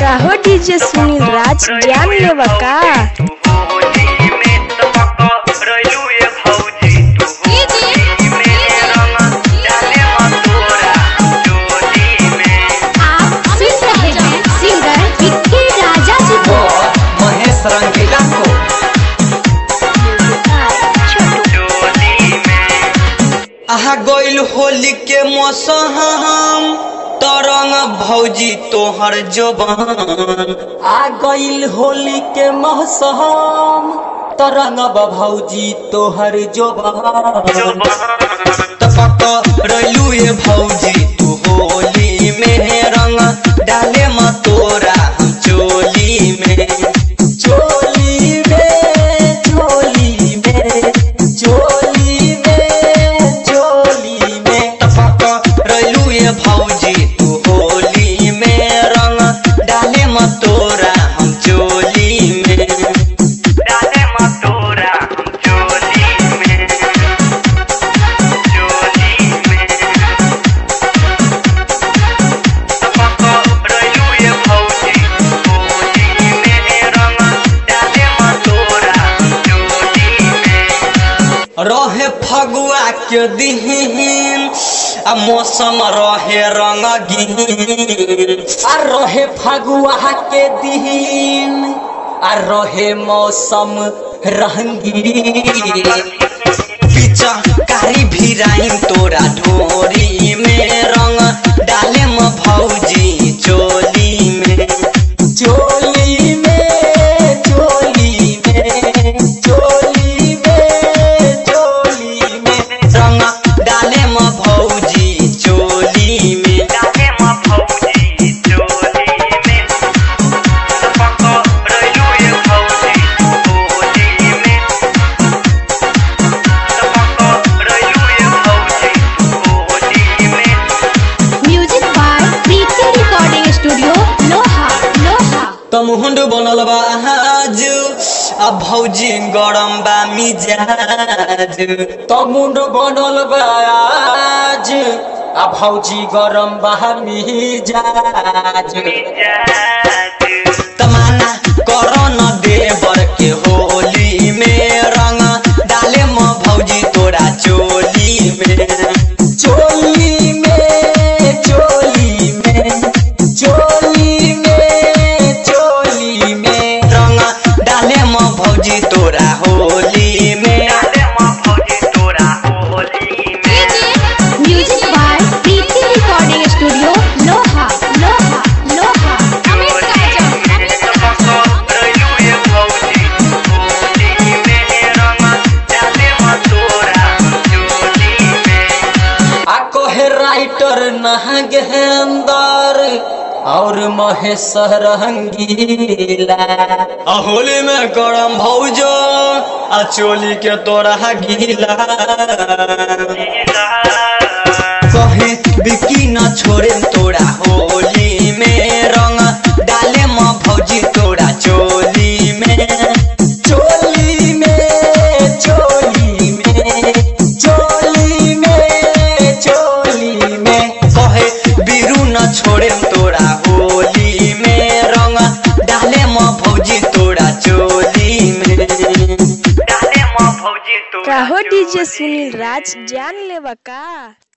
काहो डीजे सुनील राज ज्ञान लेवा का आप सुन रहे हैं सिंगर विक्की राजा जी को महेश रंगीला को आहा गइल होली के मौसम तरंग भौजी तोहर जोबान आ गइल होली के मौसम तरंग भौजी तोहर जोबान तपक रैलू ये भौजी तू होली में रंग डाले म तोरा हम चोली में चोली में चोली में चोली में चोली में तपक रैलू ये भौजी तू होली में रंग डाले म तोरा हम चोली में डाले म तोरा हम चोली में रहे फगुआ के दिन आ मौसम रहे रंगीन आ रहे फगुआ के दिन आ रहे मौसम रंगीन पीछा कारी भिराइन तोरा ढोरी में रंग डाले म भौजी चोली में चोली में चोली में चोली में चोली में रंग डाले म भौजी चोली में डाले म भौजी चोली में रैलू ये भौजी चोली में music by Preeti recording studio लोहा लोहा तमुहुंड बनल बा आज आ भौजी गरम बा मिजाज तमुंड बनल बा आज आ भौजी गरम बा मिजाज तमाना करो न देवर के होली में रंग डाले म भौजी तोरा चोली में चोली में चोली में चोली में चोली में रंग डाले म भौजी तोरा होली में डाले म भौजी तोरा होली में music by Preeti recording studio लोहा लोहा लोहा अमित काजल आ कोहे राइटर नहगेंदर और महेश रंगीला आ होली में गरम भौजो आ चोली के तोरा गीला कहे बिकी न छोड़े तोरा होली में रंग डाले म भौजी तोरा चोली में चोली में चोली में चोली में चोली में कहे बिरु न छोड़े तोरा होली में रंग डाले म भौजी तोरा चोली में डाले म भौजी तोरा काहो डीजे सुनील राज ज्ञान लेवा का